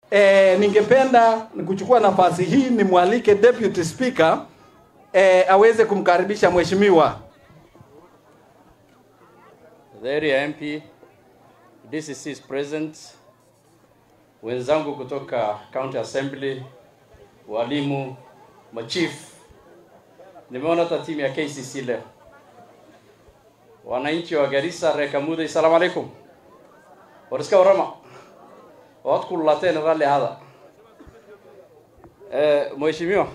E, ningependa kuchukua nafasi hii nimwalike Deputy Speaker e, aweze kumkaribisha mheshimiwa. The area MP, DCC is present, wenzangu kutoka County Assembly, walimu, machief. Nimeona hata timu ya KCC leo. Wananchi wa Garissa, reer Kamuday, salaam alaikum. War iska warrama. Waad kululateen raalli ahada. Eh, mheshimiwa.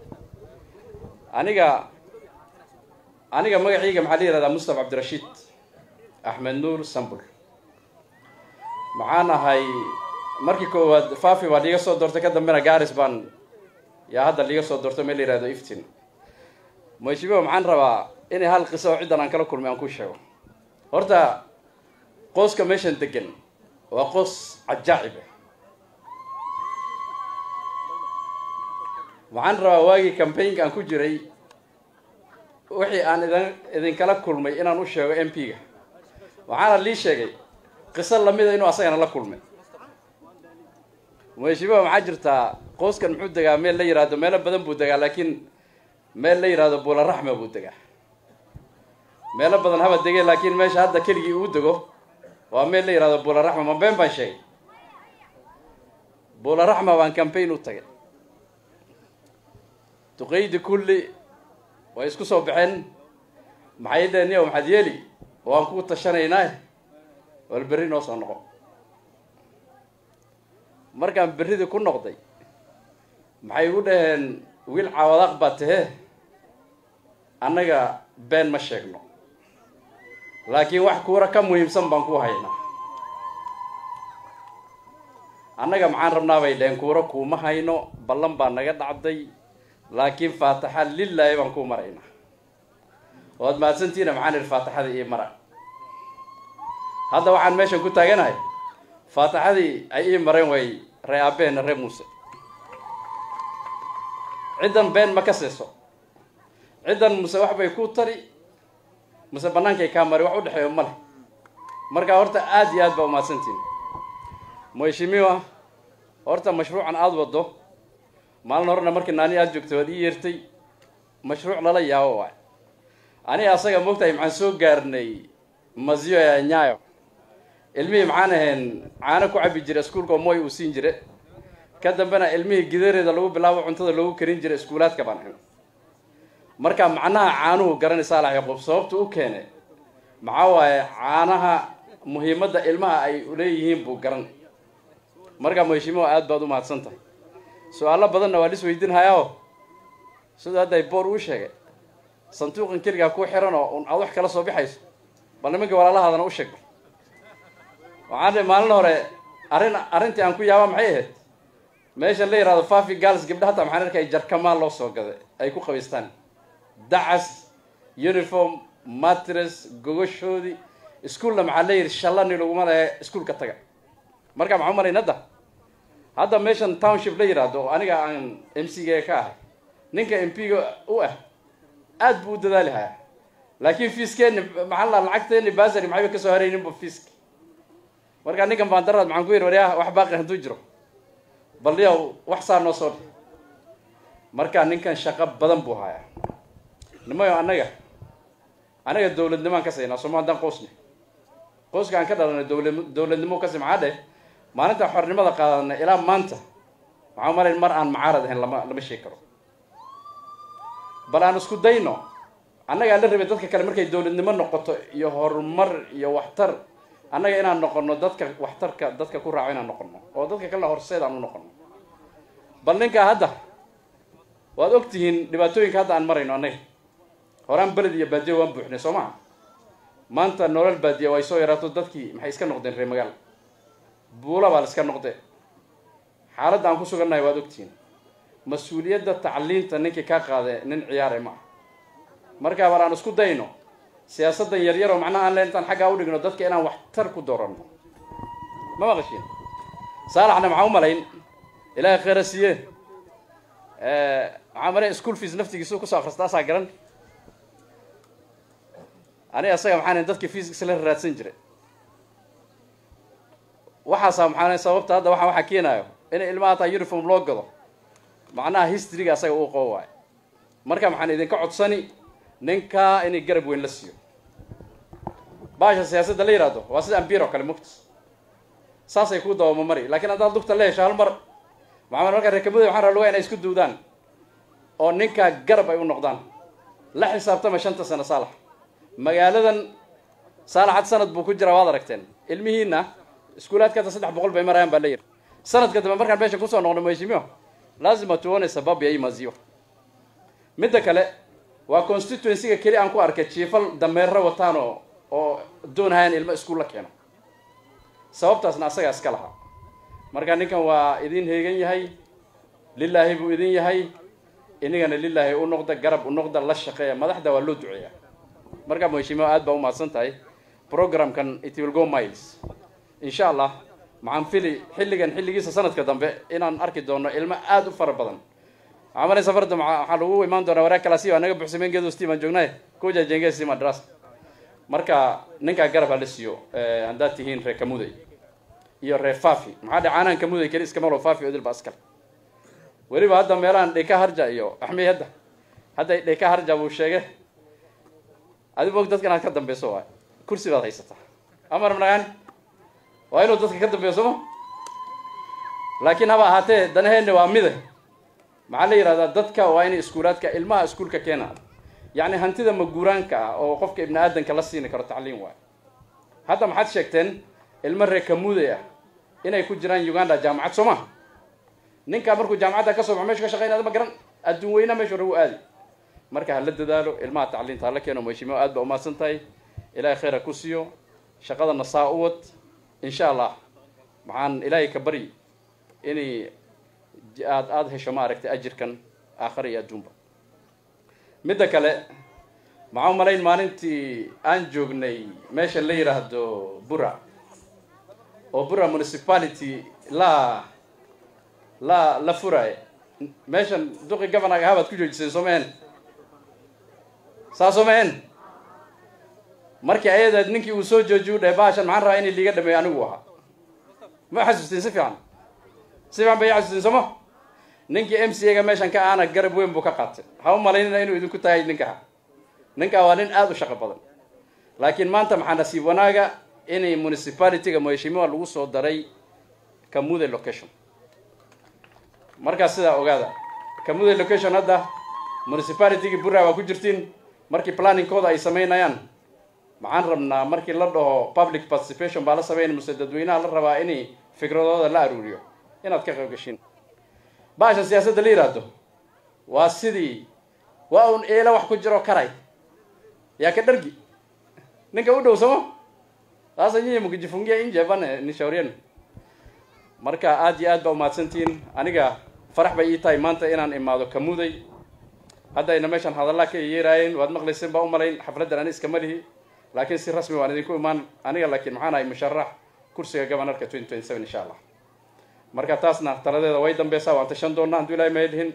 Aniga aniga magacayga maxaa la yihahdaa Mustafa Cabdirashiid axmed nuur sambul maxaan ahay markii koowaad fafi baa liiga soo doortay ka dambena garis baan yaa hadda liiga soo doortay meel la yihahdo iftin mheshimiwa maxaan rabaa inay hal qiso oo ciddan aan kala kulmay aan ku sheego horta qooska meeshan degan waa qoos cajaacib ah waxaan rabaa waagii campaignka aan ku jiray wixii aan idin idinkala kulmay inaan u sheego m p-ga waxaana lii sheegay qiso lamida inuu asagana la kulmay mheshimiwa maxaa jirtaa qoyskan muxuu degaa meel la yihahdo meelo badan buu degaa laakiin meel la yihahdo buularaxma buu degaa meelo badan haba degeen laakiin meesha hadda keligii uu dego waa meel la yihahdo buularaxma ma been baan sheegay buularaxma baan campaign u tagay duqeydi kulli way isku soo baxeen maxay dheheen yow maxaad yeeli waan kuu tashanaynaa wal berri noo soo noqo markaan berridii ku noqday maxay igu dhaheen wiil caawadaaq baa tahee annaga been ma sheegno laakiin wax kuura ka muhiimsan baan ku haynaa annaga maxaan rabnaa bay dhaheen kuura kuuma hayno ballan baa naga dhacday laakiin faataxa lilaahi baan kuu maraynaa waad mahadsantiina maxaan idhi faataxadii ii mara hadda waxaan meeshan ku taaganahay faataxadii ay ii mareen way ree aabbeena ree muuse ciddan been ma ka seeso ciddan muse wax bay ku tari muse bannaankay kaa mari wax u dhexeeyo ma leh markaa horta aada iyo aad baa umahadsantiin mheshimiwa horta mashruucan aada waddo maalin horena markii naani aada joogtay waad ii yeertay mashruuc lala yaabo waay aniga asaga moogtahay maxaan soo gaarnay maziyo ee nyaayo ilmihii maxaan ahayn caano ku cabi jira iskuulka oo moy uu siin jire ka dambena ilmihii gidareeda lagu bilaabo cuntada loogu karin jiray iskuulaadka baan ahayn marka macnaha caanuhu garanaysaa la yaqoob sababta u keene maxaa waaye caanaha muhiimadda ilmaha ay uleeyihiin buu garan marka mheshimiwa aad baad u mahadsan tahay su-aalo badanna waa lis weydiinhayaao sida hadda boor uu sheegay sanduuqan keligaa kuu xiran oo un aad wax kala soo bixayso bal nimanka walaalahaadana u sheeg waxaan dhi maalin hore arrin arrintii aan ku yaaba maxay ahayd meesha la yihahdo fafi gals gabdha hataa maxaan arkay jarkamaan loo soo gaday ay ku qabaystaan dacas uniform matres gogoshoodii iskuolna maxaa la yidhi shallani laguma lehe iskuolka taga marka maxaa umalayn hadda hadda meeshan township la yidhaahdo oo aniga aan m c ga ka ahay ninka m p ga u ah aad buu u dadaali hayaa laakiin fiiskeeni maxaa la lacagteeni basary maxayba kasoo harayninba fiiska marka ninkan baandaraad maxaan ku yidhi waryaa wax baaqi hadduu jiro bal yow wax saa noo soo dhi marka ninkan shaqo badan buu hayaa nimayo annaga anaga dawladnimaan ka saynaa sooma haddaan qoosne qoyska aan ka dhalanay dawla dawladnimo kasi maxaa dheh maalinta xornimada qaadanay ilaa maanta waxaa umalayn mar aan macaarad ahayn lama lama sheegi karo bal aan isku dayno annaga aan la rabay dadka kale markay dawladnimo noqoto iyo horumar iyo waxtar annaga inaan noqono dadka waxtarka dadka ku raaco inaan noqono oo dadka kalena horseed aan u noqono bal ninkaa hadda waad og tihiin dhibaatooyinka hadda aan marayno annaga horaan beled iyo baadiya waan buuxnay soo maha maanta nolol baadiya way soo yaraato dadkii maxay iska noqdeen reer magaal buula baa la iska noqde xaaladda aan ku sugannahay waad ogtihiin mas-uuliyadda tacliinta ninkii kaa qaade nin ciyaare ma ah markaa bal aan isku dayno siyaasaddan yaryaroo macnaha aan le intaan xaggaa udhigno dadka inaan waxtar ku dooranno ma maqashiin saalaxna maxaa u malayn ilaahay khayra siiye maxaa malay school fees naftigiisu kusoo akrista asaa garan aniga asaga maxaan dadka fees isla raadsan jiray waxaasaa maxaa sababta hadda waxaa waxaa keenaayo in ilmaha hataa uniform loo gado macnaha historyga asaga uu qabo waayo marka maxaan idinka codsani ninkaa inay garab weyn la siiyo baasha siyaasadda la yidhaahdo waa sida ambir oo kale mugta saasay ku dabama mari lakiin haddaad lugta la hesho hal mar maxamed markaa reekamuda waxaan rabaa lugaa inay isku duudaan oo ninkaa garab ay u noqdaan la xisaabtama shanta sano saalax magaaladan saalaxad sanad buu ku jiraa waad aragteen ilmihiina iskuulaadkata saddex boqol bay marayaan baa la yidhi sanadka dambe markaan meesha kusoo noqno mheshimiwa lazima tuone sababu ya hii maziwa midda kale waa constituencyga keli aan ku arkay jiifal dameero wataan oo oo doonahayaan ilmo iskuul la keeno sababtaasna asagaa iska lahaa marka ninkan waa idin heegan yahay lilaahi buu idin yahay inigana lilaahi u noqda garab u noqda la shaqeeya madaxda waa loo duceeya marka mheshimiwa aad baa umahadsan tahay programkan it will go miles insha allah maxaan fili xilligan xilligiisa sanadka dambe inaan arki doono ilmo aada u fara badan waxaa malay safarda waxaa lagu imaan doonaa waraag kalasi waa naga buxsameen geedo steam aan joognay kuja jenge steam adras marka ninkaa garab ha la siiyo haddaad tihiin reer kamuday iyo reer fafi maxaa dhe caanaan kamuday keli iska malo fafi odil ba askal weliba hadda meelahan dheka harja iyo axmey hadda hadda dheka harja buu sheegay adi moog dadka inaad ka dambeyso waay kursi baad haysataa amar managaani waa inuu dadka ka dambeeyo sooma laakiin haba ahaatee danaheenna waa mida maxaa la yidhahdaa dadka waa inay iskuulaadka ilmaha iskuulka keenaan yacni hantida maguuraanka ah oo qofka ibni aadanka la siini karo tacliim waayo hadda maxaad sheegteen ilmo reer kamuday ah inay ku jiraan uganda jaamacad soo maha ninkaa markuu jaamacadda ka soo baxo meshu ka shaqeynada ma garan adduun weyna meeshu ragu aadi marka hala dadaalo ilmaha tacliinta hala keeno mheshimiwa aad ba umahadsan tahay ilaahay khayr ha ku siiyo shaqadana saa u wad insha allah maxaan ilaahay ka bari inay aad aada hesho ma aragtay ajirkan aakhara iyo adduunba midda kale maxaa umalayn maalintii aan joognay meesha la yidhaahdo bura oo bura municipality la la la furaaye meeshan duqi governaga habaad ku joojiseen soo maheen saa soo maheen markii ayadaad ninkii uu soo joojiy u dhahay baashan maxaan rabaa inay liiga dhameeyo anigu ahaa ma xasuustiin si fiican si fiican bay xasuustiin sooma ninkii m c ga meeshan ka aana garab weyn buu ka qaatay ha u malaynina inuu idinku tahay ninkaa ninkaa waa nin aada u shaqo badan laakiin maanta maxaa nasiib wanaaga inay municipalityga mheshimiwa lagu soo daray kamude location markaas sidaa ogaada kamude location hadda municipalitygii bura waa ku jirtiin markii planningkooda ay samaynayaan maxaan rabnaa markii la dhaho public participation baa la sameynay muse dadweynaha la rabaa inay fikradooda la aruuriyo inaad ka qayb gashiin baasha siyaasadda la yidhaahdo waa sidii waa un eela wax ku jiro karay yaa ka dhargi ninka u dhow samo sasa nyinyi mkijifungia nje bana nishaurieni marka aad iyo aad baa umahadsantihiin aniga farax bay ii tahay maanta inaan imaado kamuday haddayna meeshan hadallaa ka yeeraayeen waad maqlayseen baa umalayn xafladdan ani iskama lihi laakiin si rasmi waan idinku imaan aniga laakiin maxaan ahay musharax kursiga governorka twenty twenty seven insha allah marka taasna taladeeda way dambeysaa waan tashan doonaa hadduu ilahay mahelihin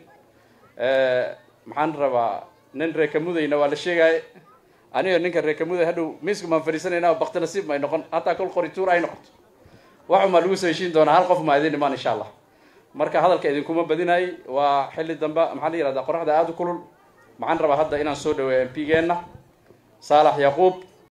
maxaan rabaa nin reekamudayna waa la sheegaaye aniga ninka reekamuday hadhow miisku maan fadhiisanayna oo bakti nasiib may noqon hataa kol qorituur ay noqoto waxumaa lagu soo heshiin doonaa hal qof maa idin imaan insha allah marka hadalka idinkuma badinaayey waa xilli dambe maxaa la yihahdaa qoraxda aada u kulul maxaan rabaa hadda inaan soo dhaweeyo m p geenna saalax yaquub